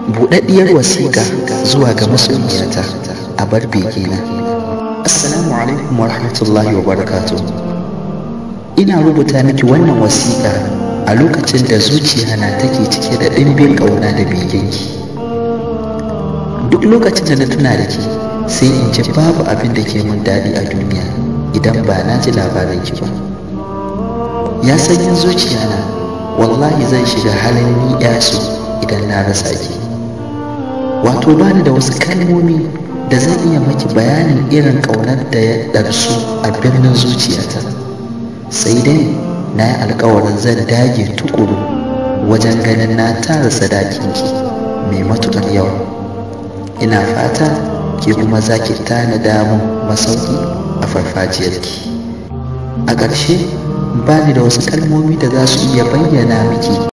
buɗaɗɗiyar wasiƙa zuwa ga masoyiyata a bar begina assalamu alaikum wa rahmatullahi wa barakatu ina rubuta miki wannan wasiƙa a lokacin da zuciya na take cike da ɗimbin ƙauna da begenki duk lokacin da na tuna da ke sai in ji babu abin da ke mun daɗi a duniya idan ba na ji labarin ki ba ya sanyin zuciya na wallahi zan shiga halin ni su idan na rasa ki wato bani da wasu kalmomi da zan iya maki bayanin irin ƙaunar da ya ɗarsu a birnin zuciyata sai dai na yi alkawarin zan dage tukuru wajen ganin na tara sadakinki mai matuƙar yawa ina fata ke kuma za ki tanada mun masauki a farfajiyarki a ƙarshe ba ni da wasu kalmomi da za su iya bayyana miki